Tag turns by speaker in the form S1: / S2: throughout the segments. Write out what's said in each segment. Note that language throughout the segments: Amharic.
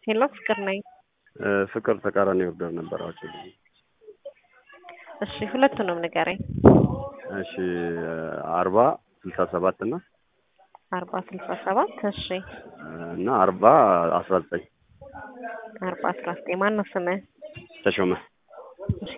S1: ሄሎ ፍቅር ነኝ።
S2: ፍቅር ተቃራኒ ኦርደር ነበራቸው።
S1: እሺ ሁለቱንም ንገረኝ።
S2: እሺ አርባ ስልሳ ሰባት እና
S1: አርባ ስልሳ ሰባት እሺ
S2: እና አርባ አስራ ዘጠኝ
S1: አርባ አስራ ዘጠኝ ማን ነው ስምህ?
S2: ተሾመ
S1: እሺ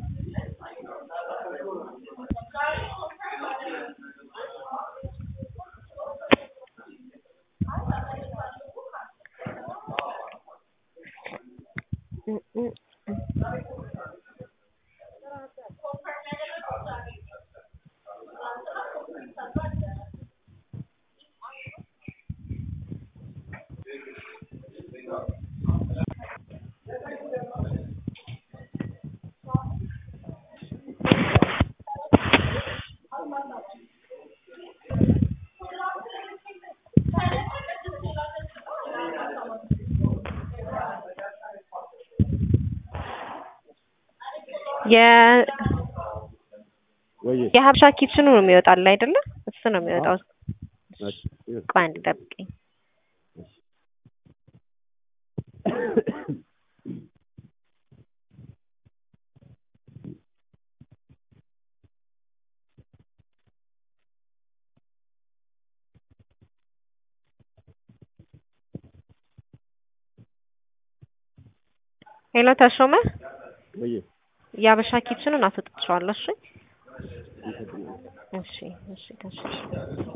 S1: የ
S2: ወይ
S1: የሀበሻ ኪችኑ ነው የሚወጣል አይደለ? እሱ ነው የሚወጣው። ቆይ አንድ ጠብቀኝ። ሄሎ ተሾመ፣
S2: ወይ
S1: የሀበሻ ኪችኑን አስወጥቼዋለሁ። እሺ እሺ እሺ ተሾመ